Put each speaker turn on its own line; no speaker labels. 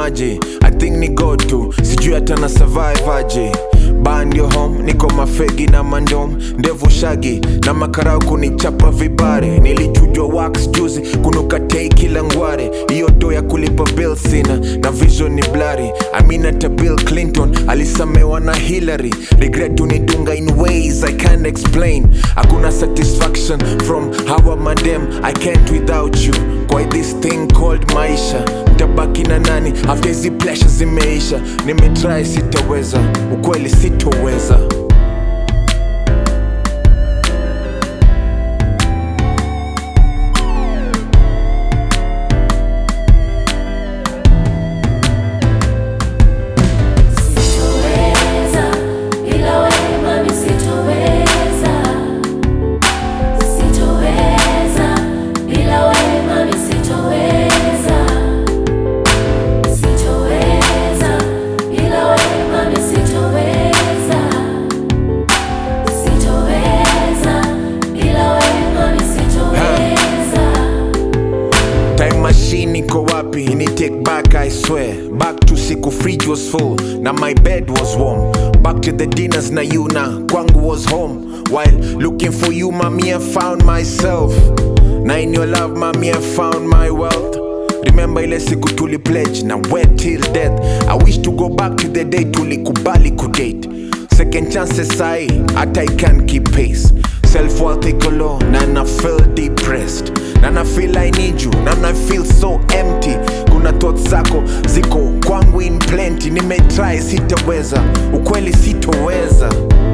maji i think ni god tu sijui hata na survive aje bandio home niko mafegi na mandom ndevu shagi na makarau kunichapa vibare nilichujwa wax juzi kunuka tei kila ngware hiyo do ya kulipa bill sina na vision ni blari aminata bill clinton alisamewa na hillary regret unidunga in ways i can't explain hakuna satisfaction from hawa madem i can't without you kwa this thing called maisha ntabaki na nani after hizi pleasure zimeisha nimetry sitaweza ukweli sitoweza
Sitoweza, bila wewe mami sitoweza. Sitoweza, bila wewe mami sitoweza. Sitoweza, bila wewe mami sitoweza. Sitoweza, bila wewe mami sitoweza.
time machine iko wapi ni take back i swear back to siku fridge was full na my bed was warm back to the dinners na you na kwangu was home while looking for you mami i found myself na in your love mami i found my wealth remember ile siku tuli pledge na wet till death i wish to go back to the day tulikubali kudate second chances sai hata i can keep pace self worth iko low na na feel depressed na na feel i need you na na feel so empty kuna thoughts zako ziko kwangu in plenty nimetry sitaweza ukweli sitoweza